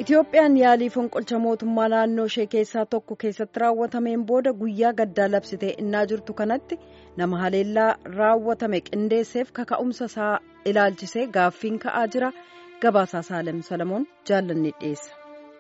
Itoophiyaan yaalii fonqolcha mootummaa naannoo ishee keessaa tokko keessatti raawwatameen booda guyyaa gaddaa labsitee innaa jirtu kanatti nama haleellaa raawwatame qindeesseef kaka'umsa isaa ilaalchisee gaaffiin ka'aa jira gabaasaa saalem salamoon jaallanni dhiyeessa.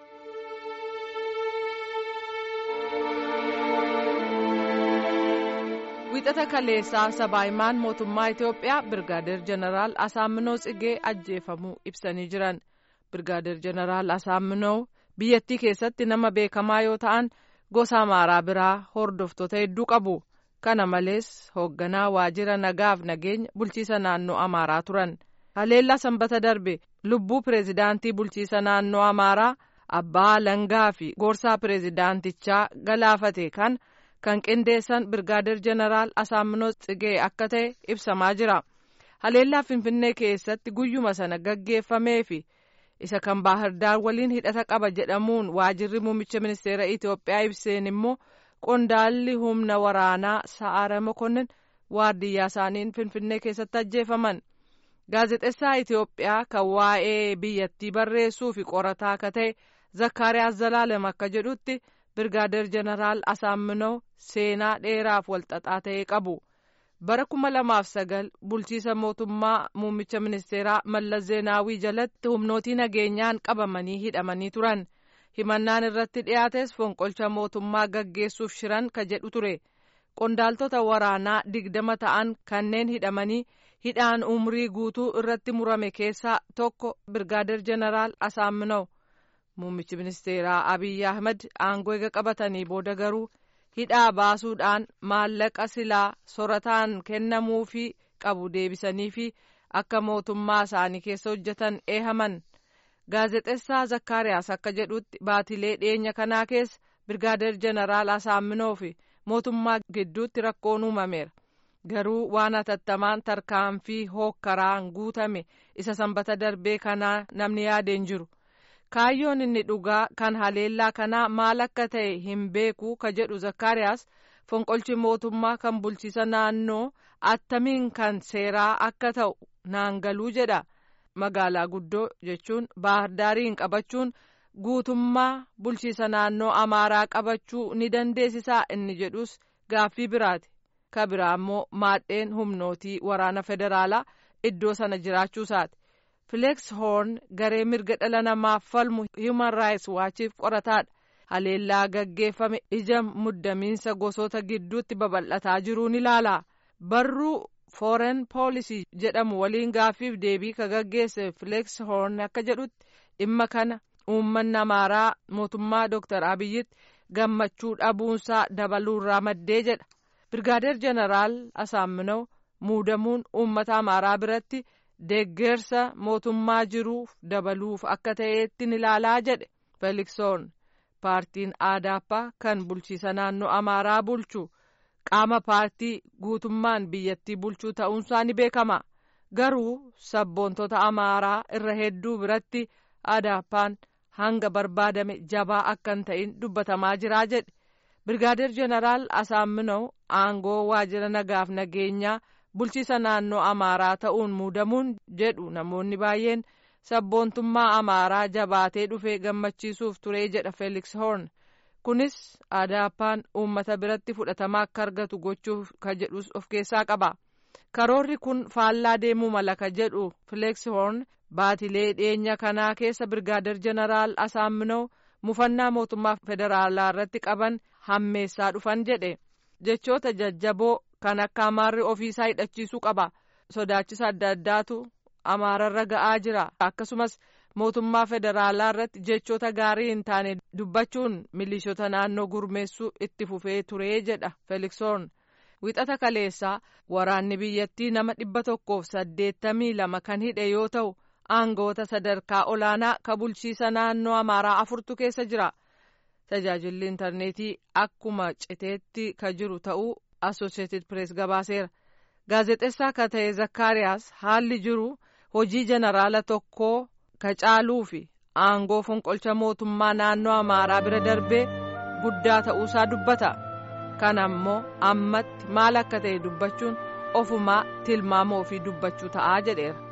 Wixata kaleessaa sabaahimaan mootummaa Itoophiyaa Birgaadeer Jeneraal Asaaminoo Tsigee ajjeefamuu ibsanii jiran. Birgaadeer Jeneraal Asaaminoo biyyattii keessatti nama beekamaa yoo ta'an gosa amaaraa biraa hordoftoota hedduu qabu. Kana malees hoogganaa waajjira nagaaf nageenya bulchiisa naannoo amaaraa turan. Haleellaa sanbata darbe lubbuu pireezidaantii bulchiisa naannoo amaaraa abbaa alangaa fi gorsaa pireezidaantichaa galaafate kan kan qindeessan birgaadeer jeneraal asaaminoo tsigee akka ta'e ibsamaa jira. Haleellaa Finfinnee keessatti guyyuma sana gaggeeffamee fi isa kan Baahirdaar waliin hidhata qaba jedhamuun waajjirri muummicha ministeera Itoophiyaa ibseen immoo qondaalli humna waraanaa Sa'aara Mokonnin waardiyyaa isaaniin Finfinnee keessatti ajjeefaman. Gaazexessaa Itoophiyaa kan waa'ee biyyattii barreessuu fi qorataa akka ta'e Zakkaariyaas Zalaalem akka jedhutti Birgaadeer Jeneraal Asaaminoo seenaa dheeraaf walxaxaa ta'e qabu. Bara kuma lamaaf sagal bulchiisa mootummaa muummicha ministeeraa Mallas Zeenaawii jalatti humnootii nageenyaan qabamanii hidhamanii turan. Himannaan irratti dhiyaates fonqolcha mootummaa gaggeessuuf shiran ka jedhu ture. Qondaaltota waraanaa digdama ta'an kanneen hidhamanii hidhaan umrii guutuu irratti murame keessaa tokko Birgaadeer Jeneraal Asaaminoo. Muummichi ministeeraa Abiyyi Ahmed aangoo eega qabatanii booda garuu hidhaa baasuudhaan maallaqa silaa sorataan kennamuufii qabu deebisanii fi akka mootummaa isaanii keessa hojjetan eehaman. Gaazexessaa Zakkaariyaas akka jedhutti baatilee dhiyeenya kanaa keessa Birgaadeer Jeneraal Asaaminoo fi mootummaa gidduutti rakkoon uumameera. Garuu waan hatattamaan tarkaanfii hookkaraan guutame isa sanbata darbee kanaa namni yaadeen jiru. kaayyoon inni dhugaa kan haleellaa kanaa maal akka ta'e hin beeku ka jedhu zakkaariyaas fonqolchi mootummaa kan bulchiisa naannoo attamiin kan seeraa akka ta'u naangaluu jedha magaalaa guddoo jechuun baahirdaariin qabachuun guutummaa bulchiisa naannoo amaaraa qabachuu ni dandeessisaa inni jedhus gaaffii biraati ka biraa immoo maadheen humnootii waraana federaalaa iddoo sana jiraachuusaati. Fileeks Hoorn garee mirga dhala namaaf falmu Human Rights Waachiif qorataadha. Haleellaa gaggeeffame ija muddamiinsa gosoota gidduutti babal'ataa jiruun ilaala. Barruu Foreign Policy jedhamu waliin gaaffiif deebii ka gaggeesse Fileeks Hoorn akka jedhutti dhimma kana uummanni amaaraa mootummaa Dr. Abiyyitti gammachuu dhabuunsaa dabaluurraa maddee jedha. Birgaadeer Jeneraal Asaaminoo muudamuun uummata amaaraa biratti. deeggarsa mootummaa jiruuf dabaluuf akka ta'eetti ilaalaa jedhe feeliksoon paartiin aadaappaa kan bulchiisa naannoo amaaraa bulchu qaama paartii guutummaan biyyattii bulchuu ta'uunsaa ni beekama garuu sabboontota amaaraa irra hedduu biratti aadaappaan hanga barbaadame jabaa akka hin ta'in dubbatamaa jiraa jedhe birgaadeer jeneraal asaaminoo aangoo waajjira nagaaf nageenyaa. bulchiisa naannoo amaaraa ta'uun muudamuun jedhu namoonni baay'een sabboontummaa amaaraa jabaatee dhufee gammachiisuuf turee jedha feeliks hoorn kunis aadaappaan uummata biratti fudhatama akka argatu gochuuf ka jedhus of keessaa qaba karoorri kun faallaa deemuu mala ka jedhu feeliks hoorn baatilee dhiyeenya kanaa keessa birgaadeer jeneraal asaaminoo mufannaa mootummaa federaalaa irratti qaban hammeessaa dhufan jedhe jechoota jajjaboo kan akka amaarri ofiisaa hidhachiisuu qaba sodaachisa adda addaatu amaararra ga'aa jira akkasumas mootummaa federaalaa irratti jechoota gaarii hin taane dubbachuun milishoota naannoo gurmeessuu itti fufee turee jedha feeliksoon wixata kaleessaa waraanni biyyattii nama dhibba tokkoof saddeettamii lama kan hidhe yoo ta'u aangoota sadarkaa olaanaa ka bulchiisa naannoo amaaraa afurtu keessa jira tajaajilli intarneetii akkuma citeetti ka jiru ta'uu Associated Press gabaaseera. Gaazexessaa ka ta'e Zakkaariyaas haalli jiru hojii jeneraala tokkoo ka caaluu fi aangoo fonqolcha mootummaa naannoo Amaaraa bira darbee guddaa ta'uusaa dubbata. Kana ammoo ammatti maal akka ta'e dubbachuun ofumaa tilmaama ofii dubbachuu ta'aa jedheera.